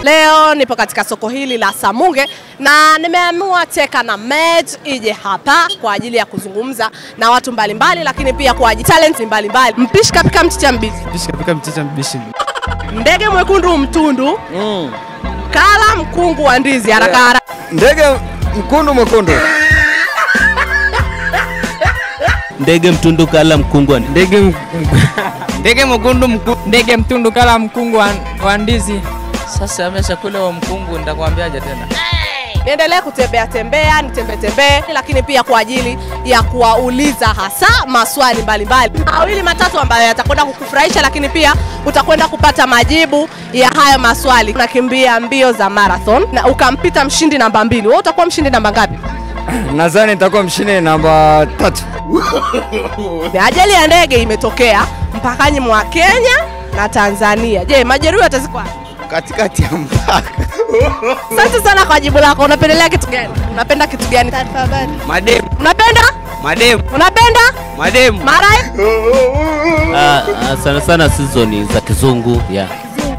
Leo nipo katika soko hili la Samunge na nimeamua Teka na Med ije hapa kwa ajili ya kuzungumza na watu mbalimbali mbali, lakini pia kwa ajili talent mbalimbali. Mpishi kapika mchicha mbichi, Mpishi kapika mchicha mbishi. ndege mwekundu mtundu, Mm. kala mkungu wa ndizi haraka haraka. Ndege mkundu mwekundu. ndege mtundu kala mkungwa Ndege m- ndege mwekundu mku- ndege mtundu kala mkungu wa, wa ndizi. Sasa ameshakula wa mkungu, nitakwambiaje tena? Niendelee kutembea tembea, nitembee tembee, lakini pia kwa ajili ya kuwauliza hasa maswali mbalimbali mawili matatu ambayo yatakwenda kukufurahisha, lakini pia utakwenda kupata majibu ya hayo maswali. Unakimbia mbio za marathon na ukampita mshindi namba mbili, wewe utakuwa mshindi namba ngapi? Nadhani nitakuwa mshindi namba tatu. Ajali ya ndege imetokea mpakani mwa Kenya na Tanzania. Je, majeruhi watazikwa wapi? Katikati ya mpaka. Asante sana kwa jibu lako. Unapendelea kitu gani? Unapenda kitu gani? Mademu, Unapenda? mademu, Unapenda? mademu. Marai? ah, ah, sana sana sizoni za kizungu yeah.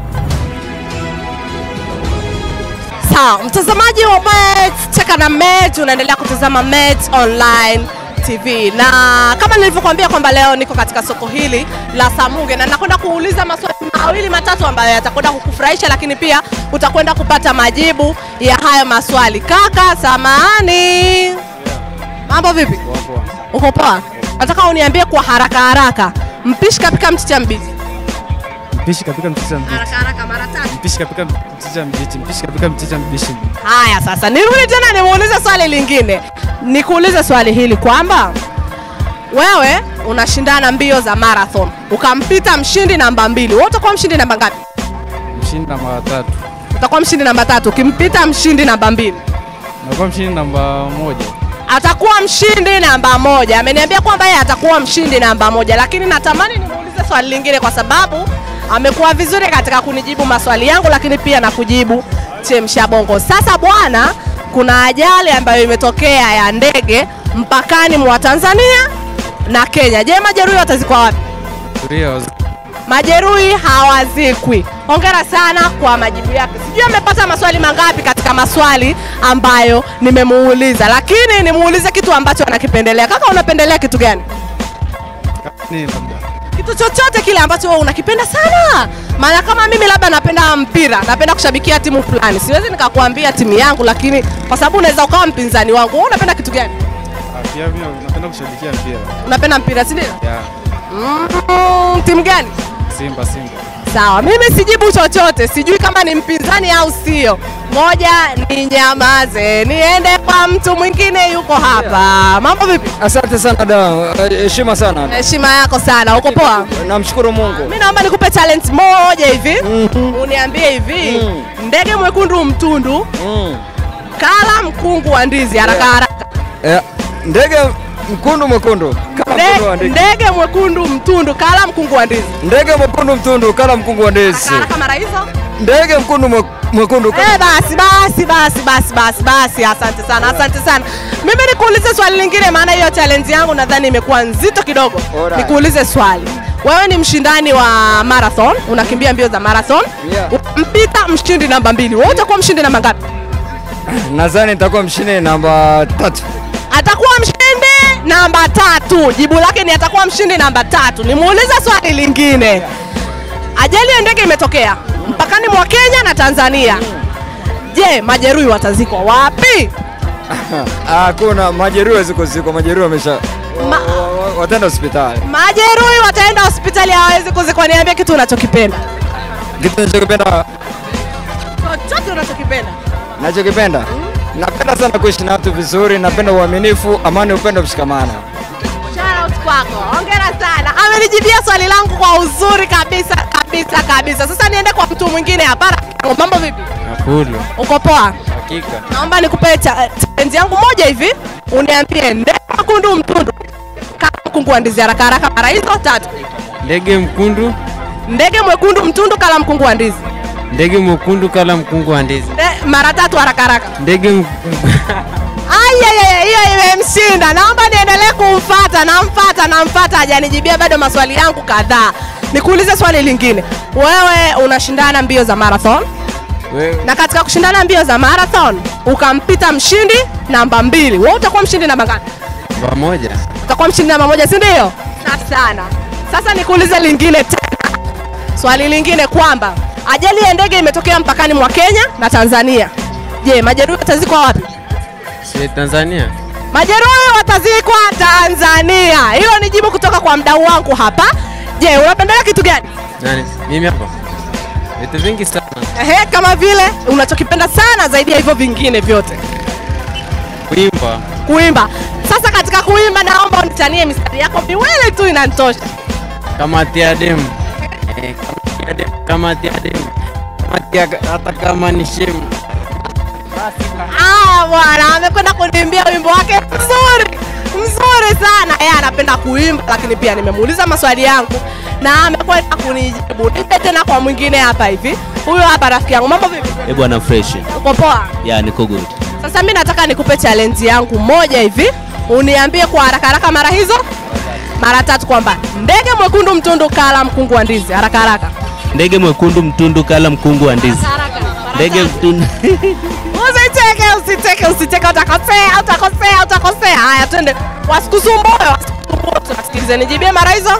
Sawa, mtazamaji wa Met Cheka na Met, unaendelea kutazama Met Online TV na kama nilivyokuambia kwamba leo niko katika soko hili la Samunge na nakwenda kuuliza maswali mawili matatu ambayo yatakwenda kukufurahisha, lakini pia utakwenda kupata majibu ya hayo maswali. Kaka, samahani, mambo vipi? Uko poa? Nataka uniambie kwa haraka haraka, mpishi kapika mchicha mbichi. Mpishi kapika mchicha mbichi. Haraka haraka, mara tatu. Mpishi kapika mchicha mbichi. Mpishi kapika mchicha mbishi. Haya, sasa nirudi tena nimuulize swali lingine, nikuulize swali hili kwamba wewe unashindana mbio za marathon ukampita mshindi namba mbili, wewe utakuwa mshindi namba ngapi? Mshindi namba tatu. Utakuwa mshindi namba tatu ukimpita mshindi namba mbili, Nakuwa mshindi namba moja. atakuwa mshindi namba moja. Ameniambia kwamba yeye atakuwa mshindi namba moja, lakini natamani nimuulize swali lingine kwa sababu amekuwa vizuri katika kunijibu maswali yangu, lakini pia na kujibu chemsha bongo. Sasa bwana, kuna ajali ambayo imetokea ya ndege mpakani mwa Tanzania na Kenya. Je, majeruhi watazikwa wapi? Tulia wazi. Majeruhi hawazikwi. Hongera sana kwa majibu yake. Sijui amepata maswali mangapi katika maswali ambayo nimemuuliza, lakini nimuulize kitu ambacho anakipendelea. Kaka, unapendelea kitu gani? Ni labda. Kitu chochote kile ambacho wewe unakipenda sana. Maana kama mimi labda napenda mpira, napenda kushabikia timu fulani, siwezi nikakuambia timu yangu, lakini kwa sababu unaweza ukawa mpinzani wangu. Wewe unapenda kitu gani? Ah, Pia mimi napenda kushabikia mpira. Unapenda mpira, si ndio? Yeah. Mm, timu gani? Simba Simba. Sawa, mimi sijibu chochote, sijui kama ni mpinzani au sio. Ngoja ninyamaze, niende kwa mtu mwingine yuko hapa. Mambo vipi? Asante sana da, heshima sana. Heshima yako sana, uko poa? Namshukuru Mungu. Mimi naomba nikupe talent moja hivi, uniambie hivi, Mm. ndege mwekundu mtundu, Mm. kala mkungu wa ndizi, haraka haraka. Eh, ndege mkundu mwekundu. Kala mkundu wa Nde- ndege. Ndege mwekundu mtundu, kala mkungu wa ndizi, Ndege mwekundu mtundu kala mkungu wa ndizi. haraka haraka, mara hizo. Ndege mkundu mwe- mwekundu kala Eh, basi basi basi basi basi basi, asante sana, asante sana. Mimi nikuulize swali lingine, maana hiyo challenge yangu nadhani imekuwa nzito kidogo. Alright. Nikuulize swali, wewe ni mshindani wa marathon, unakimbia mbio za marathon, Yeah. mpita mshindi namba mbili, wewe utakuwa mshindi namba ngapi? Nadhani nitakuwa mshindi namba tatu. Atakuwa mshindi namba tatu. Jibu lake ni atakuwa mshindi namba tatu. Nimuulize swali lingine, ajali ya ndege imetokea mpakani mwa Kenya na Tanzania. Je, majeruhi watazikwa wapi? Hakuna majeruhi ziko ziko majeruhi wamesha Ma- wa- wa- wataenda hospitali. Majeruhi wataenda hospitali, hawawezi kuzikwa. Niambie kitu unachokipenda, Kitu nachokipenda chochote unachokipenda. nachokipenda napenda sana kuishi na watu vizuri, napenda uaminifu, amani, upendo, mshikamano. Shout out kwako, hongera sana. Amenijibia swali langu kwa uzuri kabisa kabisa kabisa. Sasa niende kwa mtu mwingine hapa. Mambo vipi? Nakulu. Uko poa? Hakika. Naomba nikupe cha- challenge yangu moja hivi, uniambie ndege mkundu mtundu kama mkungu wa ndizi, haraka haraka, mara hizo tatu. Ndege mkundu, Ndege mwekundu mtundu kala mkungu wa ndizi, ndege mwekundu kala mkungu wa ndizi. Nde- mara tatu, haraka haraka. Ndege m- Ayayaya, hiyo imemshinda. Naomba niendelee kumfata, namfata, namfata, hajanijibia bado maswali yangu kadhaa. Nikuulize swali lingine, wewe unashindana mbio za marathon Wewe na katika kushindana mbio za marathon ukampita mshindi namba mbili, wewe utakuwa mshindi namba ngapi? pamoja. utakuwa mshindi namba moja, si ndio? Safi sana. Sasa nikuulize lingine tena, swali lingine kwamba ajali ya ndege imetokea mpakani mwa Kenya na Tanzania. Je, majeruhi watazikwa wapi? Si Tanzania. Majeruhi watazikwa Tanzania. Hilo ni jibu kutoka kwa mdau wangu hapa. Je, unapendelea kitu gani? Nani? Mimi hapa. Vitu vingi sana. Ehe, kama vile unachokipenda sana zaidi ya hivyo vingine vyote, Kuimba. kuimba. Sasa katika kuimba, naomba unitanie mistari yako miwili tu inanitosha. Kama tia demu. Eh, kama tia demu. Kama tia demu. Kama tia hata kama ni shemu. Aya bwana, amekwenda kuniimbia wimbo wake mzuri mzuri sana. Yeye anapenda kuimba, lakini pia nimemuuliza maswali yangu na amekwenda kunijibu. Nipe tena kwa mwingine hapa hivi. Huyo hapa rafiki yangu, mambo vipi? Eh bwana fresh. Uko poa? Ya niko good. Sasa mimi nataka nikupe challenge yangu moja hivi, uniambie kwa haraka haraka mara hizo mara tatu kwamba ndege mwekundu mtundu kala mkungu wa ndizi. Haraka haraka. Ndege mwekundu mtundu kala mkungu wa ndizi. Haraka. Mara Ndege tatu. mtundu Usiteke, usiteke, usiteke, utakosea, utakosea, utakosea. Haya, twende, wasikusumbue, wasikusumbue. Tunasikilize, nijibie mara hizo.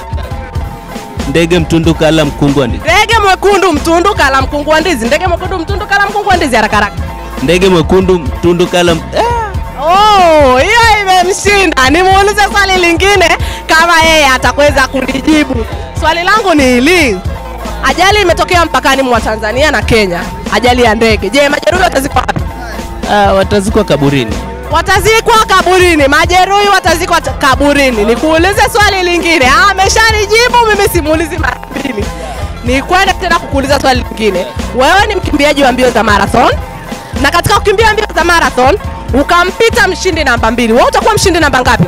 Ndege mtundu kala mkungu wa ndizi. Ndege mwekundu mtundu kala mkungu wa ndizi. Ndege mwekundu mtundu kala mkungu wa ndizi. Haraka haraka. Ndege mwekundu mtundu kala m- Ah! Oh, hiyo imemshinda. Nimuulize swali lingine kama yeye atakweza kunijibu. Swali langu ni hili. Ajali imetokea mpakani mwa Tanzania na Kenya, ajali ya ndege. Je, majeruhi watazikwa wapi? Ah, watazikwa kaburini. watazikwa kaburini, majeruhi watazikwa t- kaburini. Nikuulize swali lingine. Ah, ameshanijibu mimi, simuulizi mara mbili. Ni kwenda tena kukuuliza swali lingine. Wewe ni mkimbiaji wa mbio za marathon, na katika kukimbia mbio za marathon ukampita mshindi namba mbili, wewe utakuwa mshindi namba ngapi?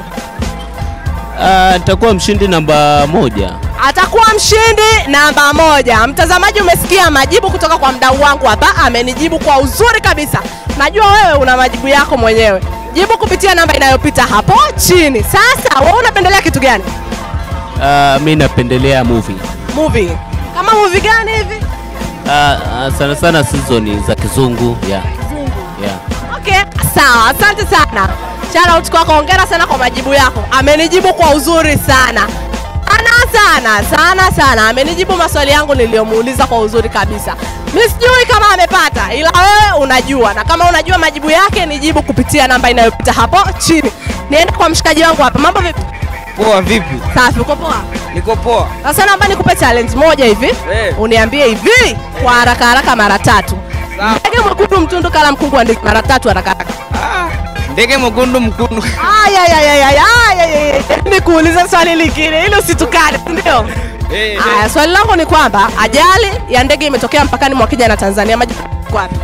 Ah, nitakuwa mshindi namba moja. Atakuwa mshindi namba moja. Mtazamaji, umesikia majibu kutoka kwa mdau wangu hapa, amenijibu kwa uzuri kabisa. Najua wewe una majibu yako mwenyewe. Jibu kupitia namba inayopita hapo chini. Sasa wewe unapendelea kitu gani? Ah, mi napendelea movie. Movie kama movie gani hivi? Ah, ah, sana sana season za kizungu. Yeah. Yeah. Okay, sawa, asante sana. Shout out kwako, hongera sana kwa majibu yako. Amenijibu kwa uzuri sana sana sana sana sana, amenijibu maswali yangu niliyomuuliza kwa uzuri kabisa. Mi sijui kama amepata, ila wewe unajua, na kama unajua majibu yake nijibu kupitia namba inayopita hapo chini. Niende kwa mshikaji wangu hapa. Mambo vipi? Poa vipi? Safi, uko poa? Niko poa. Sasa naomba nikupe challenge moja hivi, Eh. uniambie hivi kwa haraka haraka mara tatu. Sawa. Ndege mwekundu mtundu kala mkungu wa ndizi, mara tatu haraka haraka. Ah, ndege mwekundu mkundu. Aya, aya, aya, aya, aya, aya, aya. Nikuulize swali lingine ili usitukane, si ndio? Eh, eh. Aya, swali langu ni kwamba ajali ya ndege imetokea mpakani mwa Kenya na Tanzania. Majibu yako wapi?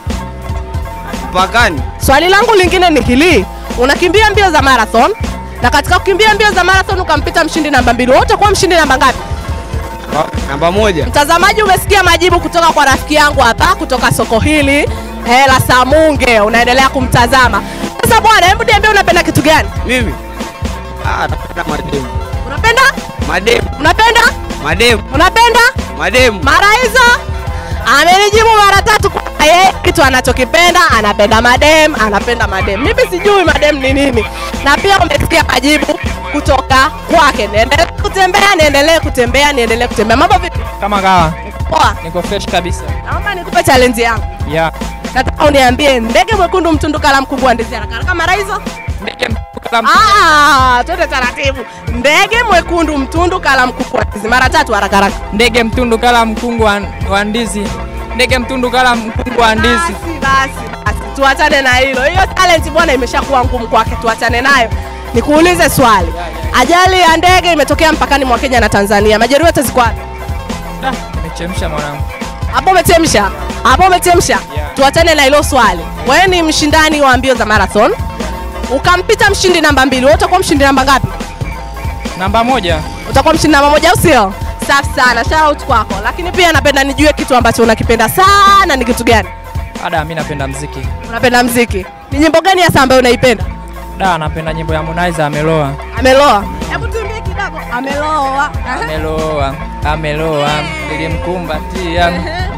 Mpakani. Swali langu lingine ni hili, unakimbia mbio za marathon na katika kukimbia mbio za marathon ukampita mshindi namba mbili, wewe utakuwa mshindi namba ngapi? Wa- Namba moja. Mtazamaji, umesikia majibu kutoka kwa rafiki yangu hapa kutoka soko hili eh, la Samunge, unaendelea kumtazama sasa. Bwana, hebu niambie unapenda kitu gani? Mimi. Ah, napenda mademu. Unapenda Mademu. unapenda Mademu. unapenda Mademu. mara hizo amenijibu mara tatu kwa yeye kitu anachokipenda anapenda madem anapenda madem mimi sijui madem ni nini na pia umesikia majibu kutoka kwake niendelee kutembea niendelee kutembea niendelee kutembea mambo vipi Kama kawa poa niko fresh kabisa. naomba nikupe challenge yangu Yeah. nataka uniambie ndege mwekundu mtundu kala mkubwa wa ndizi haraka haraka mara hizo Ndege mtundu kala ah twende taratibu ndege mwekundu mtundu kala mkubwa wa ndizi mara tatu haraka haraka ndege mtundu kala mkungu wa, wa ndizi. Ndege mtundu kala mkungu wa ndizi. Basi, basi, basi, tuachane na hilo. Hiyo talent bwana imeshakuwa ngumu kwake, tuachane nayo. Nikuulize swali, ajali ya ndege imetokea mpakani mwa Kenya na Tanzania, majeruhi watazikwa wapi? Da, nimechemsha mwanangu. Hapo umechemsha, hapo umechemsha. Tuachane na hilo swali. Wewe ni mshindani wa mbio za marathon, ukampita mshindi namba mbili, wewe utakuwa mshindi namba ngapi? Namba moja. Utakuwa mshindi namba moja, au sio? Safi sana, shout out kwako. Lakini pia napenda nijue kitu ambacho unakipenda sana, ni kitu gani? Ada, mimi napenda mziki. Unapenda mziki, ni nyimbo gani hasa ambayo unaipenda? Da, napenda nyimbo ya Harmonize ameloa. Ameloa. Hebu tuambie kidogo. Ameloa. Ameloa, ameloa. Nilimkumbatia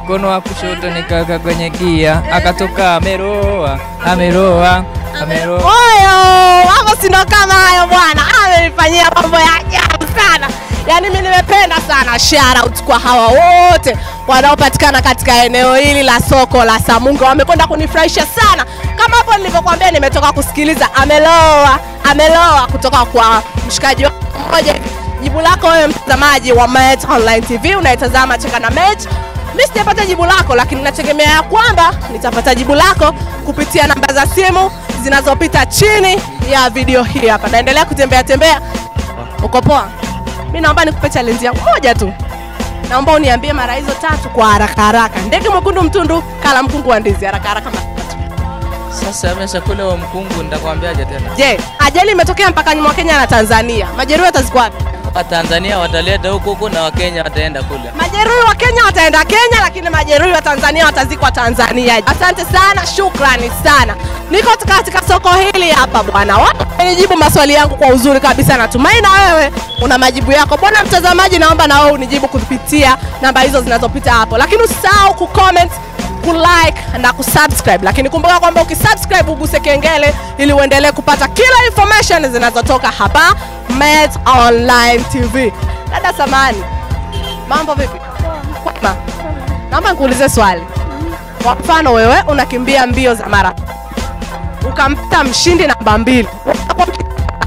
mkono wa kushoto nikaweka kwenye gia, akatoka ameroa, ameroa, ameroa. Oyo, hapo si ndo kama hayo bwana, amenifanyia mambo ya ajabu sana. Yaani mimi nimependa sana shout out kwa hawa wote wanaopatikana katika eneo hili la soko la Samunge, wamekwenda kunifurahisha sana. Kama hapo nilivyokuambia, nimetoka kusikiliza ameloa, ameloa kutoka kwa mshikaji wangu mmoja hivi. Jibu lako wewe mtazamaji wa Met Online TV unaitazama Cheka na Met mi sijapata jibu lako, lakini nategemea ya kwamba nitapata jibu lako kupitia namba za simu zinazopita chini ya video hii hapa. Naendelea kutembea tembea. Uko poa? Mi naomba nikupe challenge yangu moja tu, naomba uniambie mara hizo tatu kwa haraka haraka. Ndege mwekundu mtundu kala mkungu wa ndizi, haraka haraka. mara tatu. Sasa ameshakula huo mkungu, nitakwambiaje tena? Je, ajali imetokea mpakani mwa Kenya na Tanzania, majeruhi watazikwa wapi? Watanzania wataleta huku huku na Wakenya wataenda kule. Majeruhi wa Kenya wataenda Kenya, lakini majeruhi wa Tanzania watazikwa Tanzania. Asante sana, shukrani sana. Niko katika soko hili hapa bwana, wanijibu maswali yangu kwa uzuri kabisa. Natumai na wewe una majibu yako. Bwana mtazamaji, naomba na wewe unijibu kupitia namba hizo zinazopita hapo, lakini usisahau kucomment kulike na kusubscribe, lakini kumbuka kwamba ukisubscribe uguse kengele ili uendelee kupata kila information zinazotoka hapa Met Online TV. Dada Samani, mambo vipi? Kwema. Naomba nikuulize swali. Kwa mfano wewe unakimbia mbio za mara ukampita mshindi namba mbili, utakuwa mshindi-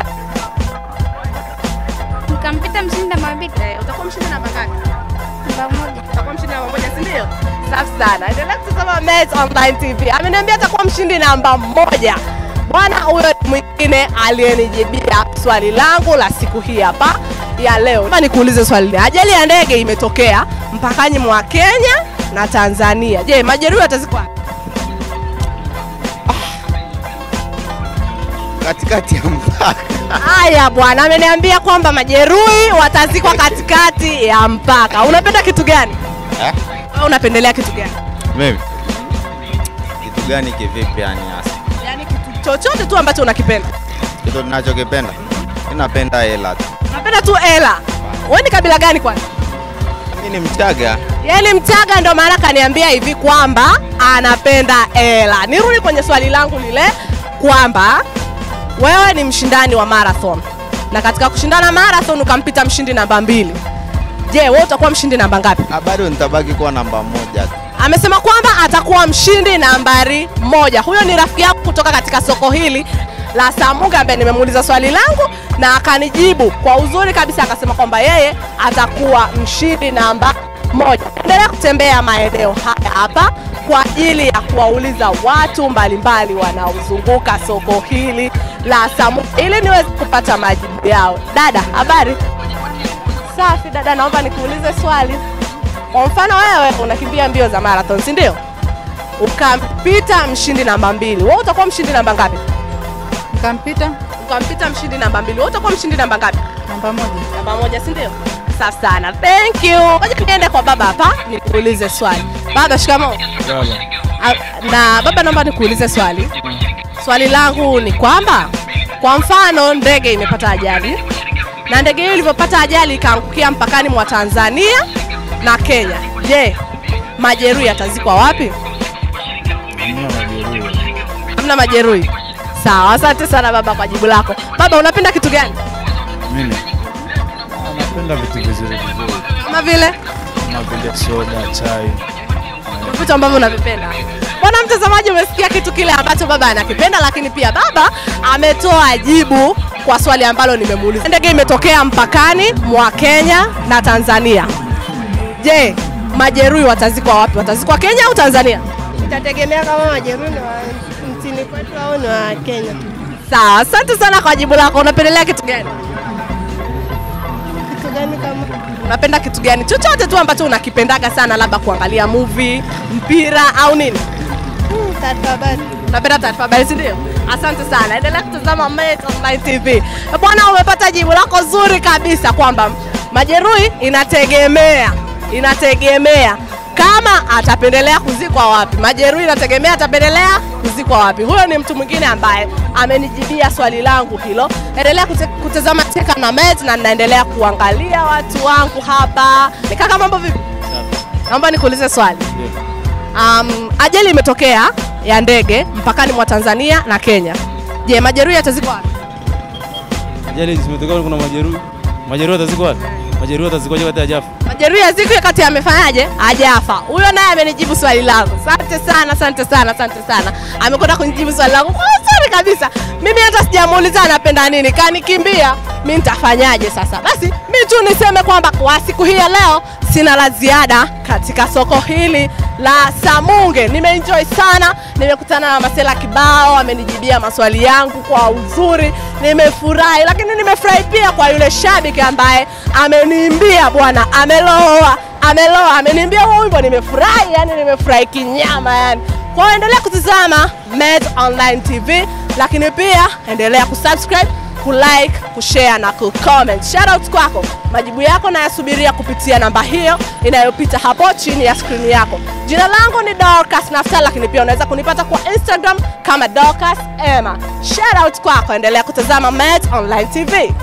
Nikampita mshindi namba mbili eh, utakuwa mshindi namba ngapi? namba moja. Utakuwa mshindi namba moja, si ndio? Safi sana. Endelea kutazama Met Online TV. Ameniambia atakuwa mshindi namba moja. Bwana huyo ni mwingine aliyenijibia swali langu la siku hii hapa ya leo. Naomba nikuulize swali. Ajali ya ndege imetokea mpakani mwa Kenya na Tanzania. Je, majeruhi watazikwa wapi? katikati ya mpaka. Haya bwana, ameniambia kwamba majeruhi watazikwa katikati ya mpaka. Unapenda kitu gani? Eh? Wewe unapendelea kitu gani? Mimi kitu gani kivipi yani hasa? Yaani kitu chochote tu ambacho unakipenda. Kitu ninachokipenda mimi napenda hela tu. Unapenda tu hela. Wewe ni kabila gani kwanza? Mimi ni Mchaga. Yaani Mchaga ndo maana kaniambia hivi kwamba anapenda hela. Nirudi kwenye swali langu lile kwamba wewe ni mshindani wa marathon na katika kushindana marathon ukampita mshindi namba mbili. Je, wewe utakuwa mshindi namba ngapi? Ah, bado nitabaki kuwa namba moja tu. amesema kwamba atakuwa mshindi nambari moja. Huyo ni rafiki yangu kutoka katika soko hili la Samunge ambaye nimemuuliza swali langu na akanijibu kwa uzuri kabisa, akasema kwamba yeye atakuwa mshindi namba moja. Endelea kutembea maeneo haya hapa kwa ajili ya kuwauliza watu mbalimbali wanaozunguka soko hili la Samunge ili niweze kupata majibu yao. Dada, habari? Safi dada, naomba nikuulize swali. Kwa mfano wewe unakimbia mbio za marathon, si ndio? Ukampita mshindi namba mbili, wewe utakuwa mshindi namba ngapi? Nikampita Ukampita mshindi namba mbili, wewe utakuwa mshindi namba ngapi? namba moja. Namba moja, si ndio? Safi sana, thank you. Ngoja niende kwa baba hapa nikuulize swali. Baba, shikamoo. Ah, Na baba, naomba nikuulize swali. Swali langu ni kwamba kwa mfano ndege imepata ajali na ndege hiyo ilivyopata ajali ikaangukia mpakani mwa Tanzania na Kenya. Je, majeruhi yatazikwa wapi? Hamna majeruhi. Sawa, asante sana baba kwa jibu lako. Baba, unapenda kitu gani? Mimi napenda vitu vizuri vizuri Kama vile kama vile soda, chai. vitu ambavyo unavipenda. Bwana mtazamaji, umesikia kitu kile ambacho baba anakipenda, lakini pia baba ametoa jibu kwa swali ambalo nimemuuliza. Ndege imetokea mpakani mwa Kenya na Tanzania. Je, majeruhi watazikwa wapi? Watazikwa Kenya au Tanzania? Itategemea kama majeruhi ni wa nchini kwetu au ni wa Kenya. Sawa, asante sana kwa jibu lako. Unapendelea kitu gani? Kitu gani kama Unapenda kitu gani? Chochote tu ambacho unakipendaga sana, labda kuangalia movie, mpira au nini? Hmm, taarifa habari? Unapenda taarifa habari, si ndio? Asante sana, endelea kutazama Met Online TV. Bwana, umepata jibu lako zuri kabisa kwamba majeruhi inategemea, inategemea kama atapendelea kuzikwa wapi. Majeruhi inategemea atapendelea kuzikwa wapi. Huyo ni mtu mwingine ambaye amenijibia swali langu hilo. Endelea kute, kutazama Cheka na Met na ninaendelea kuangalia watu wangu hapa. Ni kaka, mambo vipi? Naomba nikuulize swali. Um, ajali imetokea ya ndege mpakani mwa Tanzania na Kenya. Je, majeruhi atazikwa wapi? Ajali zimetokea, kuna majeruhi. Majeruhi watazikwa wapi? Majeruhi watazikwaje wakati hajafa? Majeruhi azikwe kati amefanyaje? Hajafa. Huyo naye amenijibu swali langu. Asante sana, asante sana, asante sana. Amekwenda kunijibu swali langu kwa uzuri kabisa. Mimi hata sijamuuliza anapenda nini, kanikimbia. Mimi nitafanyaje sasa? Basi mimi tu niseme kwamba kwa siku hii ya leo sina la ziada katika soko hili la Samunge. Nimeenjoy sana, nimekutana na Masela kibao, amenijibia maswali yangu kwa uzuri, nimefurahi, lakini nimefurahi pia kwa yule shabiki ambaye ameniimbia bwana, ameloa ameloa, ameniimbia huo wimbo, nimefurahi, yani nimefurahi kinyama yani. Kwa hiyo endelea kutizama Med Online TV, lakini pia endelea kusubscribe kulike, kushare na kucomment. Shout out kwako. Majibu yako nayasubiria kupitia namba hiyo inayopita hapo chini ya skrini yako. Jina langu ni Dorcas Naftal, lakini pia unaweza kunipata kwa Instagram kama Dorcas Emma. Shout out kwako, endelea kutazama Met Online TV.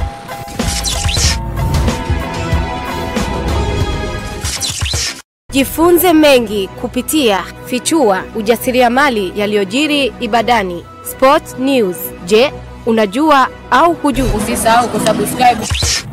Jifunze mengi kupitia Fichua ujasiriamali yaliyojiri Ibadani. Sport News. Je, unajua au hujui? Usisahau kusubscribe